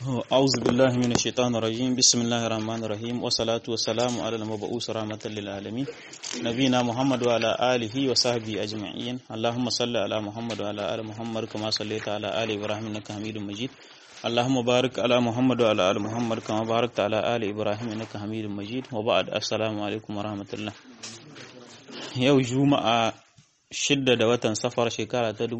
أعوذ بالله من الشيطان الرجيم بسم الله الرحمن الرحيم والصلاة والسلام على المبعوث رحمة للعالمين نبينا محمد وعلى آله وصحبه أجمعين اللهم صل على محمد وعلى آل محمد كما صليت على آل إبراهيم إنك حميد مجيد اللهم بارك على محمد وعلى آل محمد كما باركت على آل إبراهيم إنك حميد مجيد وبعد السلام عليكم ورحمة الله yau juma'a shidda da watan safar shekara ta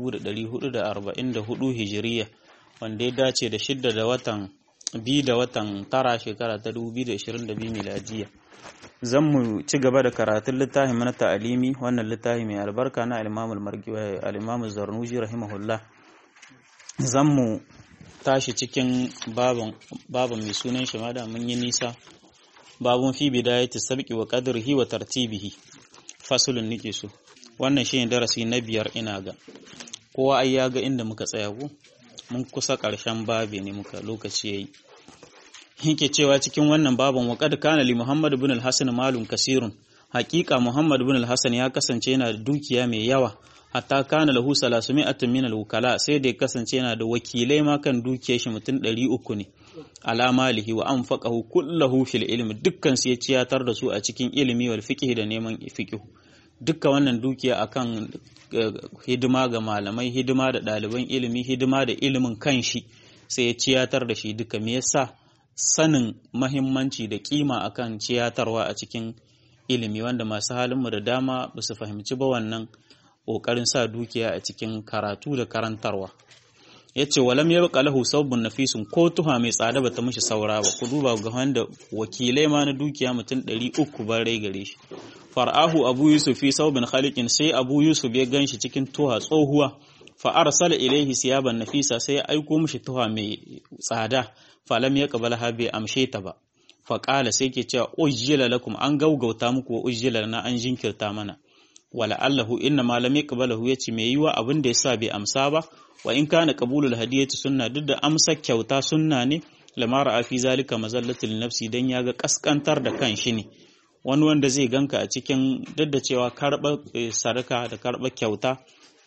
1444 hijiriya wanda ya dace da shidda da watan biyu da watan tara shekara ta 2022 miladiya zan mu ci gaba da karatun littafin na ta'alimi wannan littafi mai albarka na al-imamul zarnuji rahimahullah zan mu tashi cikin babin mai sunan shi da mun yi nisa babun fi bidayati sabqi wa qadrihi wa tartibihi fasulun nike so wannan shine darasi na biyar ina ga kowa ai ya ga inda muka tsaya ku mun kusa ƙarshen babe ne muka lokaci yayi yake cewa cikin wannan babin wa qad kana li muhammad ibn al-hasan malun kasirun haqiqa muhammad ibn al-hasan ya kasance yana da dukiya mai yawa hatta kana lahu salasumi'atun min al-wukala sai da ya kasance yana da wakilai ma kan dukiyar shi mutum 300 ne ala malihi wa anfaqahu kullahu fil ilmi dukkan su ya ciyatar da su a cikin ilimi wal fiqh da neman fiqh dukkan wannan dukiya akan hidima ga malamai hidima da ɗaliban ilimi hidima da ilimin kanshi sai ya ciyatar da shi duka me yasa sanin mahimmanci da kima akan ciyatarwa a cikin ilimi wanda masu halinmu da dama ba su fahimci ba wannan ƙoƙarin sa dukiya a cikin karatu da karantarwa ya ce walam ya baka lahu sabbin nafisun ko tuha mai tsada bata mishi saura ba ku duba ga wanda wakilai ma na dukiya mutum ɗari uku ban rai gare shi far'ahu abu yusuf fi saubin khaliqin sai abu yusuf ya ganshi cikin tuha tsohuwa fa arsala ilaihi siyaban nafisa sai ya aiko mishi tuha mai tsada falam ya qabala ha bai amshe ta ba fa qala sai ke cewa ujjila lakum an gaugauta muku wa ujjila na an jinkirta mana wala allahu inna ma lam yaqbalahu yace me yiwa abin da yasa bai amsa ba wa in kana qabulul hadiyati sunna duk da amsa kyauta sunna ne lamara a fi zalika mazallatul nafsi dan yaga kaskantar da kan shi ne wani wanda zai ganka a cikin duk da cewa karɓar sarka da karɓar kyauta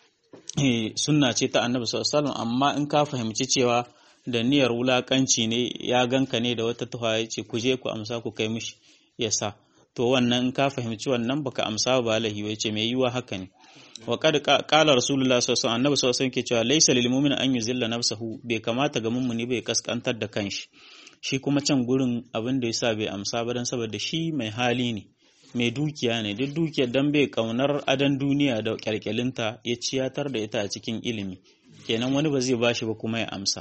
sunna ce ta annabi sallallahu alaihi amma in ka fahimci cewa da niyyar wulakanci ne ya ganka ne da wata tuha ya ce ku je ku amsa ku kai mishi ya sa to wannan in ka fahimci wannan baka amsa ba lahi ya ce mai yiwa haka ne wa kad qala rasulullah sallallahu alaihi annabi sallallahu alaihi ke cewa laysa lil mu'min an yuzilla nafsahu bai kamata ga mummuni bai kaskantar da kanshi shi kuma can gurin abin da yasa bai amsa ba dan saboda shi mai hali ne mai dukiya ne duk dukiyar dan bai kaunar adan duniya da kyalkyalinta ya ciyatar da ita a cikin ilimi kenan wani ba zai bashi ba kuma ya amsa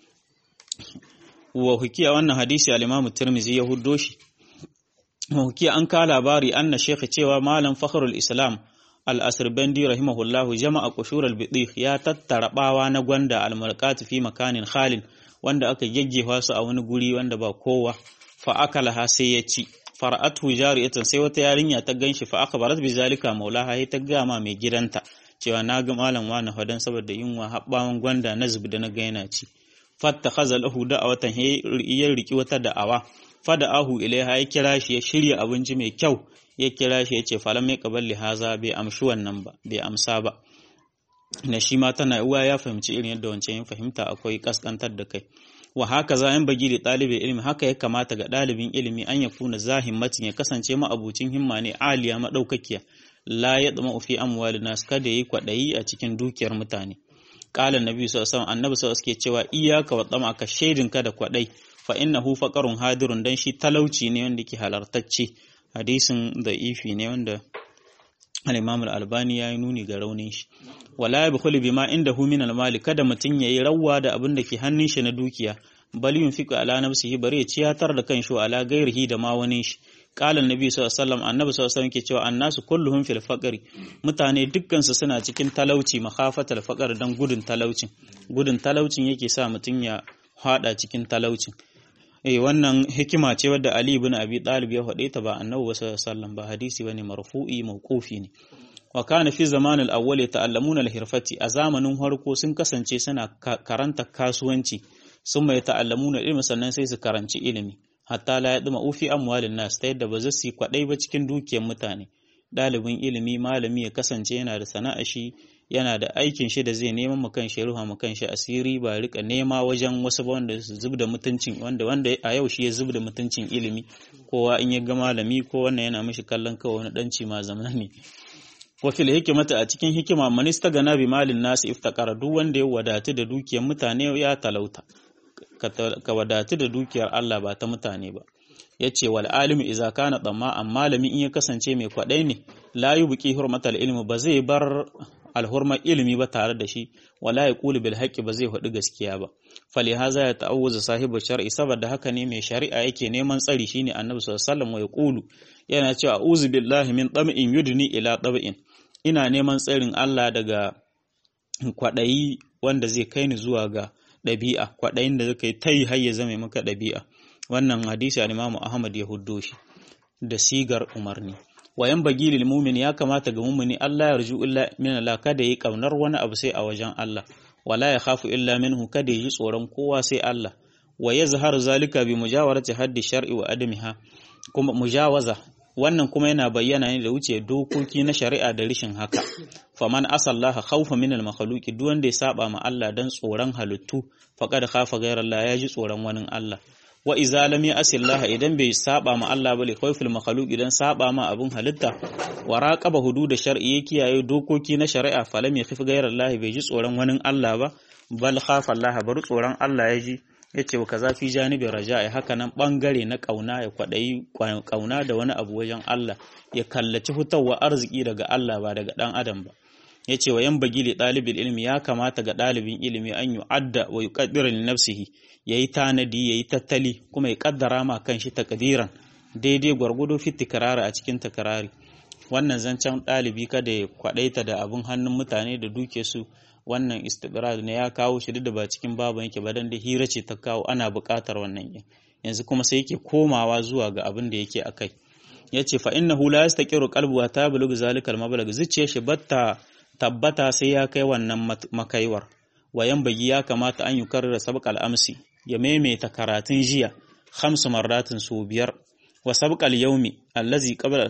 wa hukiya wannan hadisi al-Imam Tirmidhi ya huddo shi wa hukiya an ka labari anna shekhi cewa malam fakhrul islam al-asirbandi rahimahullahu jama'a qushur al-bidih ya tattara bawa na gwanda al-mulqat fi makanin khalin wanda aka geggewa su a wani guri wanda ba kowa fa akalaha sai ya ci fara'atu jariyatan sai wata yarinya ta ganshi fa akhbarat bi zalika maulaha ta gama mai gidanta cewa na ga malam wani hadan saboda yunwa habbawan gwanda na zub da na ga yana ci fattakhadha lahu da'awatan ya riki wata da'awa fada'ahu ilaiha ya kira shi ya shirya abinci mai kyau ya kira shi ya ce falam ya qaballi haza bai amshi wannan ba bai amsa ba na shi ma tana uwa ya fahimci irin yadda wancan yin fahimta akwai kaskantar da kai wa haka za yan bagi da ɗalibin ilimi haka ya kamata ga ɗalibin ilimi an ya kuna zahimmatin ya kasance ma'abucin himma ne aliya maɗaukakiya la ya ɗama fi amwali nas kada yi kwaɗayi a cikin dukiyar mutane qala annabi sallallahu alaihi annabi sallallahu alaihi cewa iyyaka wa tsama ka shaidin ka da kwaɗai fa innahu faqarun hadirun dan shi talauci ne wanda ke halartacce hadisin da ifi ne wanda al-Imam al-Albani ya yi nuni ga raunin shi wala yabkhulu bima indahu min al-mali kada mutun yayi rawwa da abin da ke hannun shi na dukiya bal yunfiqu ala nafsihi bare ya ciyatar da kanshi ala gairihi da ma wani shi qala annabi sallallahu alaihi wasallam annabi sallallahu alaihi wasallam ke cewa annasu kulluhum fil faqri mutane dukkan su suna cikin talauci makhafatal faqr dan gudun talaucin gudun talaucin yake sa mutun ya hada cikin talaucin eh wannan hikima ce wadda Ali ibn Abi Talib ya faɗe ta ba Annabi sallallahu alaihi wasallam ba hadisi bane marfu'i mawqufi ne wa kana fi zaman al-awwal yata'allamuna al-hirfati a zamanin harko sun kasance suna karanta kasuwanci sun mai ta'allamuna ilmi sannan sai su karanci ilimi hatta la yadma ufi amwalin nas ta yadda ba za su kwadai ba cikin dukiyar mutane ɗalibin ilimi malami ya kasance yana da sana'a shi yana da aikin shi da zai neman mu kan shi ruha mu kan shi asiri ba rika nema wajen wasu ba wanda su zubda mutuncin wanda wanda a yau shi ya zubda mutuncin ilimi kowa in ya ga malami ko wannan yana mishi kallon kawai wani danci ma zaman ne wa fil hikmata a cikin hikima manista gana bi malin nasu iftakara duk wanda ya wadatu da dukiyar mutane ya talauta ka wadatu da dukiyar Allah ba ta mutane ba yace wal alimu idza kana damma amma malami in ya kasance mai kwadai ne la yubqi hurmatal ilmi ba zai bar alhurmar ilimi ba tare da shi wala ya kulu bil haqqi ba zai faɗi gaskiya ba fali haza ya ta'awuza sahibu shar'i saboda haka ne mai shari'a yake neman tsari shine annabi sallallahu alaihi wasallam ya kulu yana cewa a'udhu billahi min tam'in yudni ila tab'in ina neman tsarin Allah daga kwaɗayi wanda zai kai ni zuwa ga ɗabi'a kwaɗayin da zai tai har ya zama maka ɗabi'a wannan hadisi al-Imam Ahmad ya huddo shi da sigar umarni wayan bagi lil mu'min ya kamata ga mu'mini Allah ya rju illa min Allah kada yi kaunar wani abu sai a wajen Allah wala ya khafu illa minhu kada yi tsoron kowa sai Allah wa yazharu zalika bi mujawarati haddi shar'i wa adamiha kuma mujawaza wannan kuma yana bayyana ne da wuce dokoki na shari'a da rishin haka faman asallaha khawfa min al makhluqi duk wanda ya saba ma Allah dan tsoron halittu faqad khafa ghayra Allah ya ji tsoron wani Allah wa iza lam yasillaha idan bai saba ma Allah bale khawfil makhluq idan saba ma abun halitta wa raqaba hudud shar'i ya kiyaye dokoki na shari'a falam yakhif ghayra Allah bai ji tsoron wani Allah ba bal khafa Allah bar tsoron Allah ya ji yace wa kaza fi janibi raja'i haka nan bangare na kauna ya kwadayi kauna da wani abu wajen Allah ya kallaci hutawa arziki daga Allah ba daga dan adam ba yace wa yan bagi li dalibil ilmi ya kamata ga dalibin ilimi an yu'adda wa yuqaddira li nafsihi yayi tanadi yayi tattali kuma ya kaddara ma kanshi takdiran daidai gwargwado fi tikrari a cikin takrari wannan zancen dalibi kada ya kwadaita da abun hannun mutane da duke su wannan istibrad ne ya kawo shi da ba cikin babu yake ba dan da hira ce ta kawo ana buƙatar wannan yanzu kuma sai yake komawa zuwa ga abin da yake akai yace fa innahu la yastaqiru qalbu wa tablughu zalikal mablagh zuciyar shi batta tabbata sai ya kai wannan makaiwar wayan bagi ya kamata an yi karra sabqal amsi ya maimaita karatun jiya khamsu marratin su biyar wa sabqal yawmi allazi qabla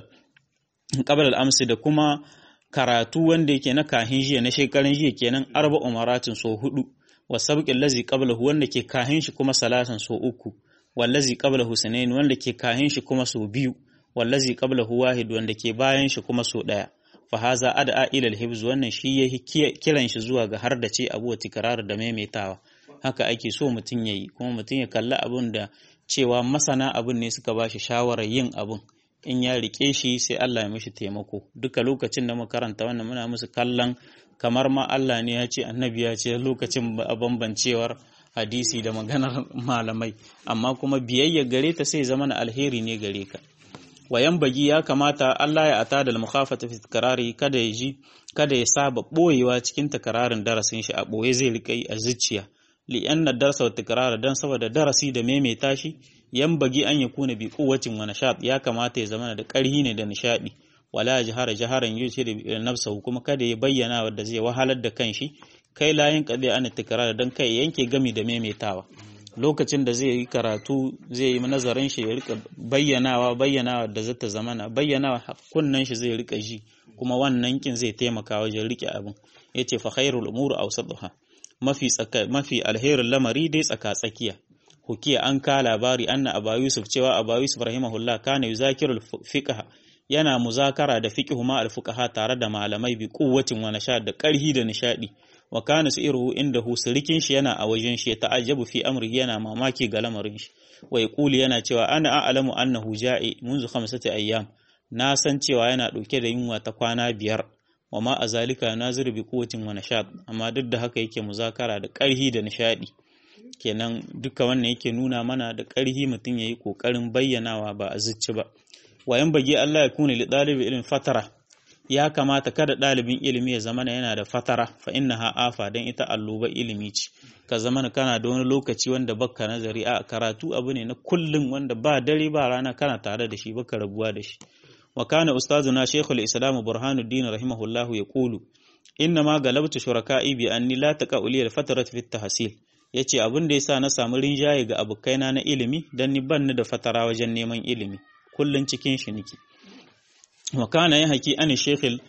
qabla al-amsi da kuma karatu wanda yake na kahin jiya na shekarun jiya kenan arba umaratin so hudu wa sabqil lazi qablahu wanda ke kahin shi kuma salatan so uku wallazi qablahu sanain wanda ke kahin shi kuma so biyu wallazi qablahu wahid wanda ke bayan shi kuma so daya fa haza ad'a ila al-hibz wannan shi ya kiran shi zuwa ga har da ce abu tikrar da maimaitawa haka ake so mutun yayi kuma mutun ya kalla abun da cewa masana abun ne suka bashi shawarar yin abun in ya rike shi sai Allah ya mishi taimako duka lokacin da karanta wannan muna musu kallon kamar ma Allah ne ya ce annabi ya ce lokacin a bambancewar hadisi da maganar malamai amma kuma biyayya gare ta sai zama na alheri ne gare ka wayan bagi ya kamata Allah ya ata da mukhafata fi tikrari kada ya ji kada ya saba boyewa cikin takararin darasin shi a boye zai rika yi a zuciya li anna darsa wa tikrara dan saboda darasi da maimaita shi yan bagi an ya kuna bi kuwacin wa nashad ya kamata ya zama da ƙarhi ne da nishadi wala jahara jaharan yushi da nafsahu kuma kada ya bayyana wanda zai wahalar da kanshi kai layin kadi an tikrar dan kai yanke gami da maimaitawa lokacin da zai yi karatu zai yi nazarin shi ya rika bayyanawa bayyanawa da zata zamana bayyanawa kunnan shi zai rika ji kuma wannan kin zai taimaka wajen rike abin yace fa khairul umur awsatuha mafi tsaka mafi alherin lamari dai tsaka tsakiya hukiya an ka labari anna aba yusuf cewa aba yusuf rahimahullah kana yuzakirul fiqh yana muzakara da fiqhu ma al-fuqaha tare da malamai bi quwwatin wa nashad da karhi da nishadi wa kana siruhu indahu sirikin shi yana a wajen shi ta'ajjabu fi amri yana mamaki ga lamarin shi wa yaqulu yana cewa ana a'lamu annahu ja'i منذ khamsati ayyam na san cewa yana dauke da yunwa ta kwana biyar wa ma azalika nazir bi quwwatin wa nashad amma duk da haka yake muzakara da karhi da nishadi kenan duka wannan yake nuna mana da ƙarhi mutum ya yi ƙoƙarin bayyanawa ba a zuci ba wayan bage Allah ya kuna li ɗalibi ilimin fatara ya kamata kada ɗalibin ilimi ya zama yana da fatara fa inna ha afa don ita alluba ilimi ce ka zama kana da wani lokaci wanda baka nazari a karatu abu ne na kullum wanda ba dare ba rana kana tare da shi baka rabuwa da shi wa kana ustazuna shaykhul islam burhanuddin rahimahullahu yaqulu inna ma galabtu shuraka'i bi anni la taqa'uli al-fatrat fi at-tahsil ya ce abin da ya sa na samu rinjaye ga abokaina na ilimi don ni ban ni da fatara wajen neman ilimi kullum cikin shi niki wakana ya haki ani shekhil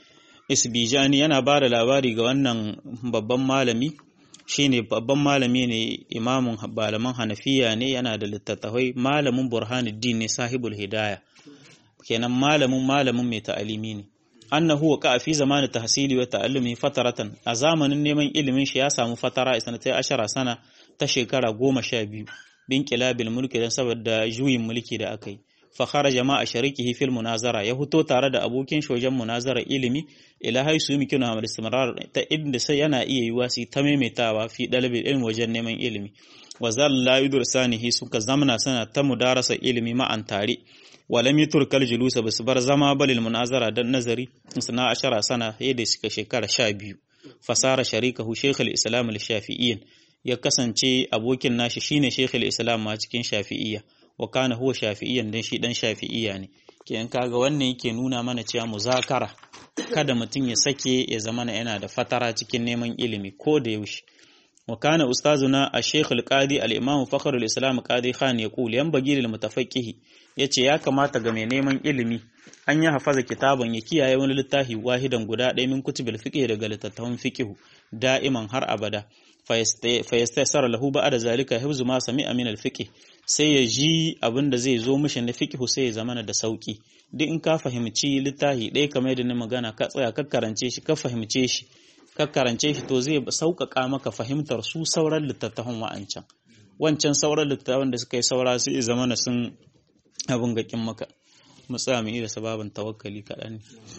isbijani yana ba da labari ga wannan babban malami shine babban malami ne imamun malaman hanafiya ne yana da littattafai malamin burhanuddin ne sahibul hidaya kenan malamin malamin mai ta'alimi ne annahu wa fi zamanin tahsili wa ta'allumi fataratan a zamanin neman ilimin shi ya samu fatara isanatai ashara sana ta shekara goma sha biyu bin kilabil mulki don saboda juyin mulki da aka yi fa kharaja ma a sharikihi fil munazara ya fito tare da abokin shojan munazara ilimi ila haisu yumkinu hamal istimrar ta inda sai yana iya yiwa su ta maimaitawa fi dalabil ilmi wajen neman ilimi wa zalla yudursanihi suka zamana sana ta mudarasa ilimi ma'an tare walam yuturkal julusa basu bar zama balil munazara dan nazari suna ashara sana yadda suka shekara sha biyu fasara sharikahu shaykhul islam al-shafi'iyyin ya kasance abokin nashi shine shaykhul islam ma cikin shafi'iyya wa kana huwa shafi'iyyan dan shi dan shafi'iyya ne kenan kaga wannan yake nuna mana cewa muzakara kada mutum ya sake ya zama yana da fatara cikin neman ilimi ko da yaushe wa kana ustazuna ash-shaykh al-qadi al-imam fakhr al-islam qadi khan yaqul yanbaghi lil mutafaqqih yace ya kamata ga mai neman ilimi an yi hafaza kitaban ya kiyaye wani littafi wahidan guda ɗaya min kutubil fiqh daga littattafan fiqh da'iman har abada fa yastaysara lahu ba'da zalika hifzu ma sami'a min al-fiqh sai ya ji abin da zai zo mishi na fiqh sai ya zamana da sauki duk in ka fahimci littafi ɗaya kamar yadda na magana ka tsaya ka karance shi ka fahimce shi ka karance shi to zai sauƙaƙa maka fahimtar su sauran littattafan wa'ancan wancan sauran littattafan da suka yi saura sai zama na sun abin gakin maka mu tsaya mu da sababin tawakkali kaɗan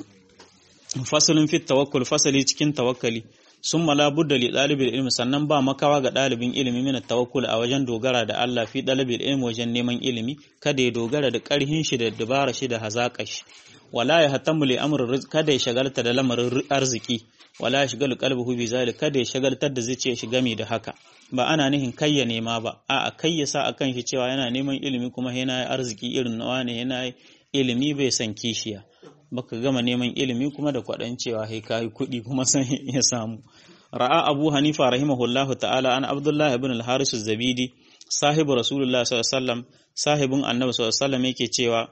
ne fasalin fit tawakkul fasali cikin tawakkali sun mala budda li ɗalibin ilmi sannan ba makawa ga ɗalibin ilimi mina tawakkul a wajen dogara da Allah fi ɗalibin ilmi wajen neman ilimi kada ya dogara da ƙarhin shi da dabara shi da hazaƙa shi wala ya hatamu li amrin kada ya shagalta da lamarin arziki wala ya shigalu qalbuhu bi zalik kada ya shagaltar da zuciyar shi game da haka ba ana nihin kai ya nema ba a'a kai ya sa akan shi cewa yana neman ilimi kuma yana arziki irin nawa ne yana ilimi bai san kishiya baka gama neman ilimi kuma da kwaɗan cewa sai kai kuɗi kuma san ya samu ra'a abu hanifa rahimahullahu ta'ala an abdullah ibn al-haris az-zabidi sahibu rasulullah sallallahu alaihi wasallam sahibin annabi sallallahu alaihi wasallam yake cewa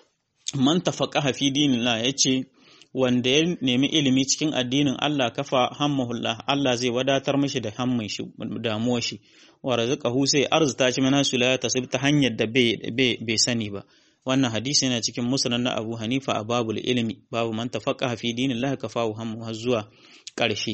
man tafaqaha fi dinillah yace wanda ya nemi ilimi cikin addinin Allah kafa hammahullah Allah zai wadatar mishi da hammin shi damuwar shi wa razaqahu sai arzuta shi mana sulaya tasib ta hanyar da bai sani ba wannan hadisi yana cikin musnad na Abu Hanifa a babul ilmi babu man tafaqaha fi dinillah kafahu hammu har zuwa ƙarshe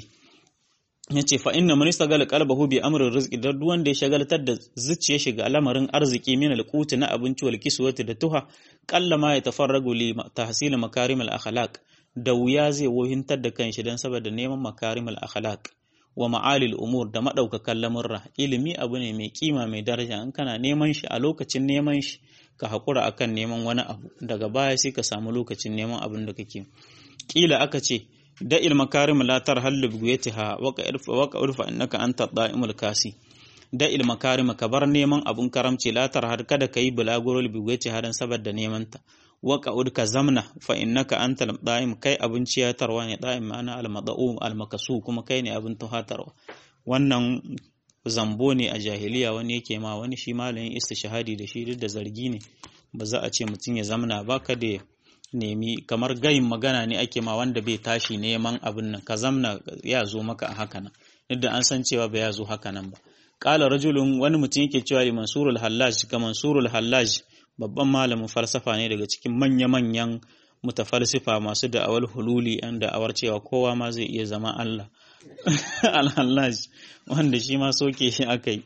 yace fa inna man istagala qalbahu bi amrin rizqi da duk wanda ya shagaltar da zuciyar shi ga lamarin arziki min alquti na abinci wal kiswati da tuha qalla ma yatafarragu li tahsil makarim al akhlaq da wuya zai wohintar da kanshi dan saboda neman makarim al akhlaq wa ma'ali al umur da madaukakan lamurra ilimi abu ne mai kima mai daraja in kana neman shi a lokacin neman shi ka hakura akan neman wani abu daga baya sai ka samu lokacin neman abin da kake kila aka ce da ilmakarim la tarhallu buguyatiha waka urfa innaka anta da'imul kasi da ilmakarim ka bar neman abun karamci la tarhar kada kai bulaguro buguyatiha dan saboda neman ta waka udka zamna fa innaka anta da'im kai abun ciyatarwa ne da'im ma'ana al-mad'u al-makasu kuma kai ne abun tuhatarwa wannan zambo ne a jahiliya wani yake ma wani shi malamin istishhadi da shi duk da zargi ne ba za a ce mutum ya zamna ba ka da nemi kamar gayin magana ne ake ma wanda bai tashi neman abin nan ka zamna ya zo maka a haka nan duk da an san cewa ba ya zo haka nan ba qala rajulun wani mutum yake cewa li mansurul hallaj ka mansurul hallaj babban malamin falsafa ne daga cikin manya manyan mutafalsifa masu da'awar hululi an da'awar cewa kowa ma zai iya zama Allah al-hallaj wanda shi ma soke shi akai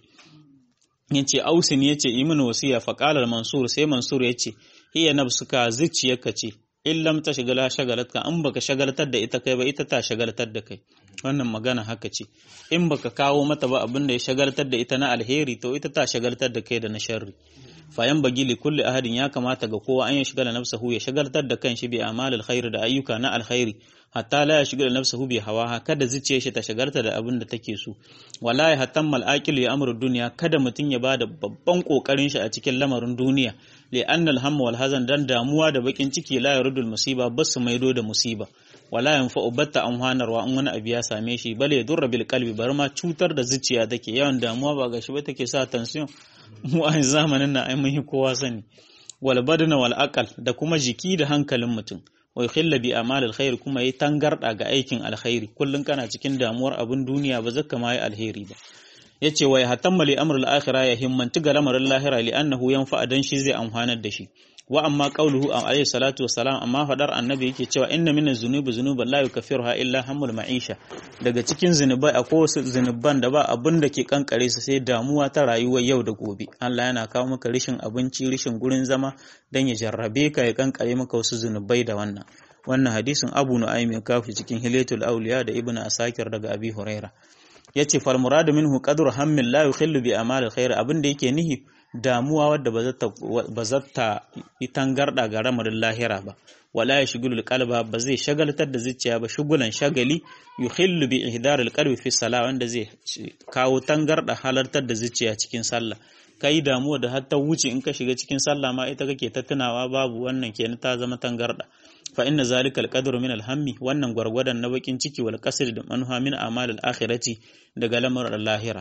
yace ausin yace imin wasiya fa qala mansur sai mansur yace hiya nafsuka zuciyarka ce in lam ta shagala shagalatka in baka shagaltar da ita kai ba ita ta shagaltar da kai wannan magana haka ce in baka kawo mata ba abin da ya shagaltar da ita na alheri to ita ta shagaltar da kai da na sharri fayan bagi li kulli ahadin ya kamata ga kowa an ya shigala nafsahu ya shagaltar da kanshi bi amal alkhair da ayyuka na alkhairi hatta la ya shigala nafsahu bi hawa kada zuciyar shi ta shagalta da abin da take so wala ya hatammal aqil ya amru dunya kada mutun ya bada babban kokarin shi a cikin lamarin duniya li anna alhamma wal hazan dan damuwa da bakin ciki la yarudul musiba basu maido da musiba wala yanfa'u batta amhanarwa in wani abu ya same shi bale ya durra bil qalbi bar ma cutar da zuciya take yawan damuwa ba gashi ba take sa tension mu a zamanin nan ai mun yi kowa sani wal badana wal aqal da kuma jiki da hankalin mutum wa yukhilla bi amal alkhair kuma yi tangarda ga aikin alkhairi kullun kana cikin damuwar abun duniya ba zaka ma yi alheri ba yace wa yatamma li amr al-akhirah ya himmanci ga lamarin lahira li annahu yanfa dan shi zai amfanar da shi wa amma qauluhu alayhi salatu wassalam amma fadar annabi yake cewa inna min az-zunubi zunuban la yukaffiruha illa hammul ma'isha daga cikin zunubai akwai wasu zunuban da ba abin da ke kankare su sai damuwa ta rayuwar yau da gobe Allah yana kawo maka rishin abinci rishin gurin zama dan ya jarrabe ka ya kankare maka wasu zunubai da wannan wannan hadisin Abu Nu'aym ya kawo cikin Hilatul Awliya da Ibn Asakir daga Abi Huraira yace fal muradu minhu qadru hammin la yukhillu bi amal alkhair abin da yake nihi damuwa wadda ba za ta yi tangarda ga ramarin lahira ba wala ya shigulu qalba ba zai shagaltar da zuciya ba shugulan shagali yuhillu bi ihdar alqalbi fi salah wanda zai kawo tangarda halartar da zuciya cikin sallah kai damuwa da har ta wuce in ka shiga cikin sallah ma ita kake ta tunawa babu wannan kenan ta zama tangarda fa inna zalika alqadru min alhammi wannan gwargwadon na bakin ciki wal qasd da manha min amal alakhirati daga lamarin lahira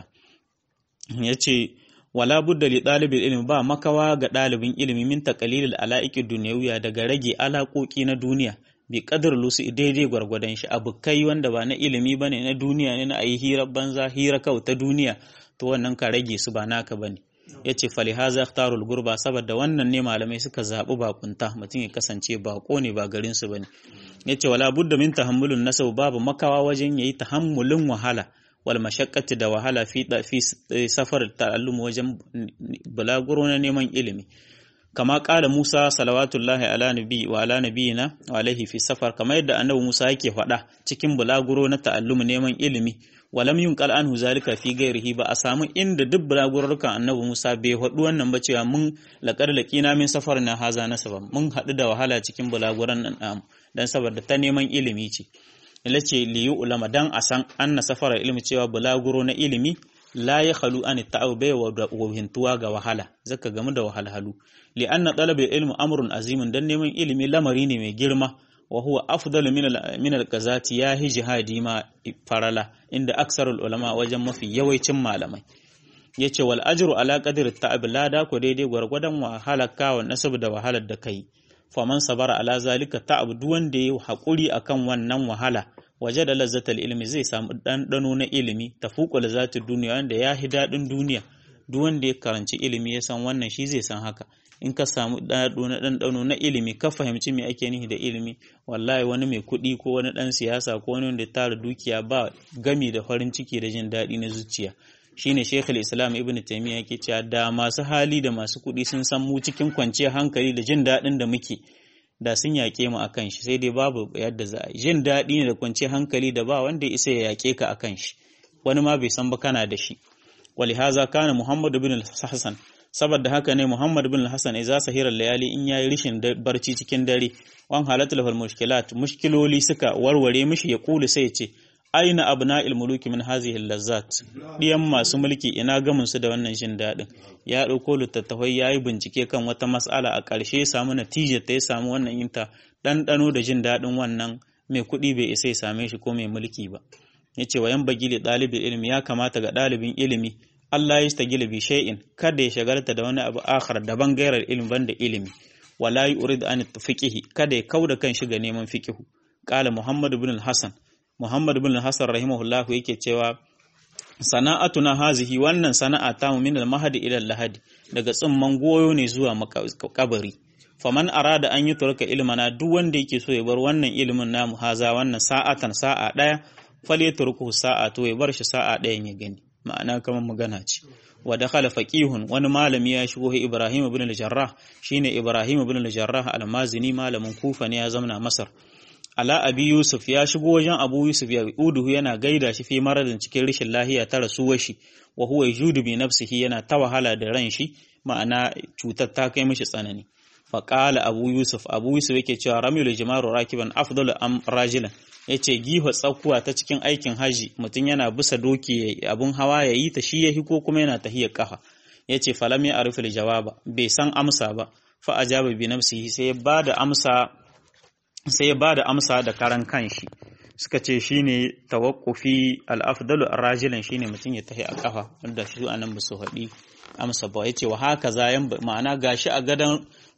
yace wala budda li ɗalibin ilimi ba makawa ga ɗalibin ilimi min taqalilil ala'iqid dunyawiya daga rage alaƙoƙi na duniya bi qadar lusu daidai gwargwadon shi abukai wanda ba na ilimi bane na duniya ne na ayi hira banza hira kau ta duniya to wannan ka rage su ba naka bane yace fali haza ikhtarul gurba saboda wannan ne malamai suka zabi bakunta mutum ya kasance bako ne ba garin su bane yace wala budda min tahammulun nasab babu makawa wajen yayi tahammulin wahala wal mashaqqati da wahala fi fi safar ta'allum wajen bulaguro na neman ilimi kama kala Musa salawatullahi ala nabi wa ala nabiyina wa alaihi fi safar kama yadda annabi Musa yake faɗa cikin bulaguro na ta'allum neman ilimi walam yunqal anhu zalika fi ghairihi ba a samu inda duk bulagurrukan annabi Musa bai faɗi wannan ba cewa mun laqad laqina min safar na haza nasaba mun haɗu da wahala cikin bulaguran nan dan saboda ta neman ilimi ce ila ce liyu ulama dan a san anna safara ilimi cewa bulaguro na ilimi la ya khalu an ta'aw bai wa wahintuwa ga wahala zaka gamu da wahalhalu li anna talab ilmi amrun azimun dan neman ilimi lamari ne mai girma wa huwa afdalu min min al-qazati ya hi jihadi ma farala inda aksarul ulama wajen mafi yawancin malamai yace wal ajru ala qadri ta'ab lada ko daidai gwargwadon wahala kawo nasab da wahalar da kai faman sabara ala zalika ta'ab duk wanda yayi hakuri akan wannan wahala waje da lazzatal ilmi zai samu ɗanɗano na ilimi tafuqul lazzatud duniya wanda ya hi daɗin duniya duk wanda ya karanci ilimi ya san wannan shi zai san haka in ka samu ɗaɗo na ɗanɗano na ilimi ka fahimci me ake nihi da ilimi wallahi wani mai kuɗi ko wani ɗan siyasa ko wani wanda ya tara dukiya ba gami da farin ciki da jin daɗi na zuciya shine Sheikh Islam Ibn Taymiyyah yake cewa da masu hali da masu kuɗi sun san mu cikin kwanciyar hankali da jin daɗin da muke da sun yaƙe mu akan shi sai dai babu yadda za a yi jin daɗi ne da kwanciyar hankali da ba wanda ya isa ya yaƙe ka akan shi wani ma bai san ba kana da shi walihaza kana Muhammad bin Hassan saboda haka ne Muhammad bin Hassan idza sahira layali in yayi rishin barci cikin dare wan halatul fal mushkilat mushkiloli suka warware mishi ya kulu sai ya ce aina abna'il muluki min hazihi lazzat diyan masu mulki ina gamin su da wannan jin dadin ya dauko littattafai yayi bincike kan wata mas'ala a ƙarshe ya samu natijar ta ya samu wannan yinta ɗanɗano da jin dadin wannan mai kuɗi bai isa ya same shi ko mai mulki ba yace wa yan bagili ɗalibin ilimi ya kamata ga ɗalibin ilimi Allah ya stagila bi shay'in kada ya shagalta da wani abu akhar daban gairar ilimi banda ilimi wala yurid an fiqhi kada ya kauda kan shi ga neman fiqhu qala muhammad ibn al-hasan Muhammad bin Hassan rahimahullahu yake cewa sana'atuna hazihi wannan sana'a ta mu min al-mahdi ila al-lahadi daga tsimman goyo ne zuwa kabari faman arada an yi turka ilmana duk wanda yake so ya bar wannan ilimin namu haza wannan sa'atan sa'a daya falyatruku sa'a to ya bar shi sa'a dayan ya gani ma'ana kamar magana ce wa dakhala faqihun wani malami ya shigo Ibrahim ibn al-Jarrah shine Ibrahim ibn al-Jarrah al-Mazini malamin Kufa ne ya zamana Masar ala abi yusuf ya shigo wajen abu yusuf ya uduhu yana gaida shi fi maradin cikin rashin lahiya ta rasuwar shi wa huwa yajudu bi nafsihi yana ta wahala da ran shi ma'ana cutar ta kai mishi tsanani fa qala abu yusuf abu yusuf yake cewa ramyul jimaru rakiban afdalu am rajilan yace giho tsakuwa ta cikin aikin haji mutum yana bisa doki abun hawa yayi ta shi yahi ko kuma yana tahiyar kafa yace falam ya arifil jawaba bai san amsa ba fa ajaba bi nafsihi sai ya bada amsa sai ya ba da amsa da karan kanshi suka ce shine tawakkufi al-afdalu ar-rajilan shine mutum ya tahi a kafa wanda shi anan ba su haɗi amsa ba yace wa haka zayan ma'ana gashi a gadan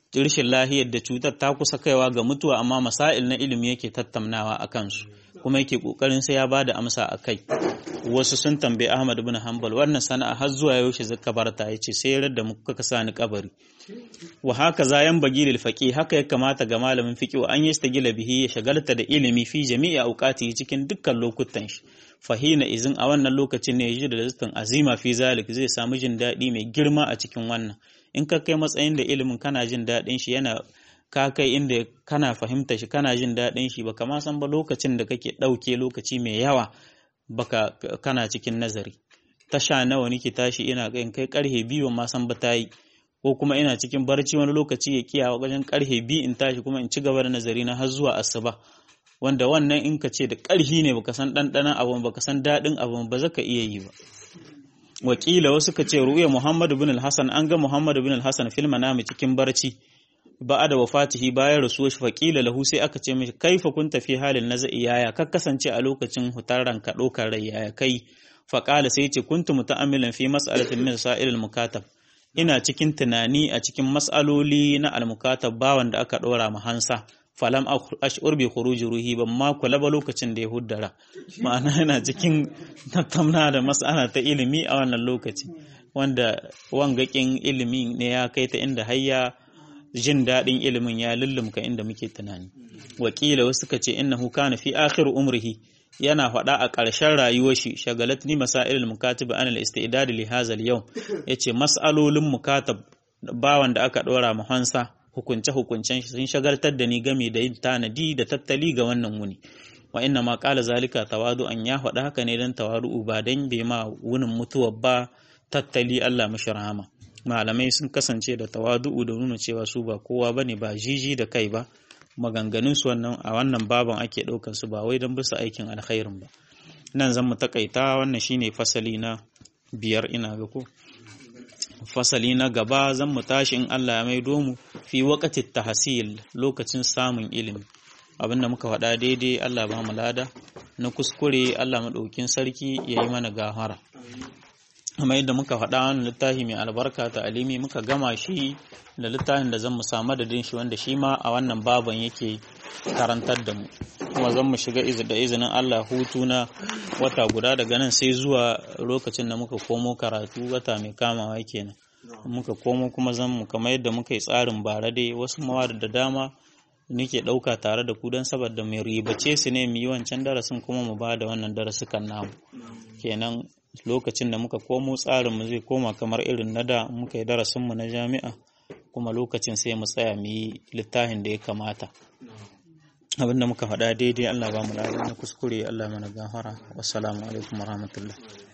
rashin lahiyar da cutar ta kusa kaiwa ga mutuwa amma masail na ilimi yake tattaunawa a kansu kuma yake kokarin sai ya bada amsa a kai wasu sun tambayi Ahmad ibn Hanbal wannan sana'a har zuwa yaushe zaka barta yace sai yarar da muka kasa ni kabari wa haka zayan bagilil faqi haka ya kamata ga malamin fiqi wa an yastagila bihi ya shagalta da ilimi fi jami'i auqati cikin dukkan lokutan shi fahina izin a wannan lokacin ne yaji da lazzatin azima fi zalik zai samu jin daɗi mai girma a cikin wannan in ka kai matsayin da ilimin kana jin daɗin shi yana ka kai inda kana fahimta shi kana jin daɗin shi baka ma san ba lokacin da kake ɗauke lokaci mai yawa baka kana cikin nazari tasha nawa nake tashi ina in kai karhe biyu ma san ba ta yi ko kuma ina cikin barci wani lokaci ya kiyawa wajen karhe biyu in tashi kuma in ci gaba da nazari na har zuwa asuba wanda wannan in ka ce da ƙarhi ne baka san ɗanɗanon abu baka san daɗin abu ba za ka iya yi ba wakila wasu ka ce ru'ya muhammadu bin al-hasan an ga muhammadu bin al-hasan fil manami cikin barci ba da wafatihi bayan rasuwar shi faƙila lahu sai aka ce mishi kaifa kun tafi halin naza'i yaya ka kasance a lokacin hutar ranka ɗaukar rai yaya kai faƙala sai ce kuntu muta'ammilan fi mas'alatin min sa'ilil mukatab ina cikin tunani a cikin mas'aloli na al-mukatab bawan da aka ɗora ma hansa falam ash'ur bi khuruji ruhi ban ma kula ba lokacin da ya huddara ma'ana yana cikin tattauna da mas'ala ta ilimi a wannan lokaci wanda wangakin ilimi ne ya kai ta inda hayya jin daɗin ilimin ya lullumka inda muke tunani wakila wasu suka ce innahu kana fi akhir umrihi yana faɗa a ƙarshen rayuwar shi shagalatni masailul mukatib an al-istidad li hadha al-yawm yace mas'alolin mukatab bawan da aka ɗora mu hansa hukunce hukuncen shi sun shagaltar da ni game da yin tanadi da tattali ga wannan wuni wa inna ma qala zalika tawadu an ya faɗa haka ne dan tawadu ba dan bai ma wunin mutuwar ba tattali Allah mashi rahama malamai sun kasance da tawadu'u da nuna cewa su ba kowa bane ba jiji da kai ba maganganun su wannan a wannan baban ake ɗaukar su ba wai don bisa aikin alkhairin ba nan zan mu takaita wannan shine fasali na biyar ina ga ko fasali na gaba zan mu tashi in Allah ya maido mu fi waqati tahsil lokacin samun ilimi abinda muka faɗa daidai Allah ba mu lada na kuskure Allah madaukin sarki yayi mana gahara kuma yadda muka faɗa wani littafi mai albarka ta alimi muka gama shi da littafin da zan mu samu da shi wanda shi ma a wannan baban yake karantar da mu kuma zan mu shiga da izinin Allah hutu na wata guda daga nan sai zuwa lokacin da muka komo karatu wata mai kamawa kenan muka komo kuma zan mu kamar yadda muka yi tsarin bara dai wasu mawada da dama nake ɗauka tare da ku don saboda mai ribace su ne mu yi wancan darasin kuma mu ba da wannan darasukan namu kenan lokacin da muka komo tsarinmu zai koma kamar irin na da muka yi darasinmu na jami'a kuma lokacin sai mu tsaya mu yi littafin da ya kamata abinda muka faɗa daidai Allah ba mu na kuskure Allah mana gafara wassalamu alaikum warahmatullahi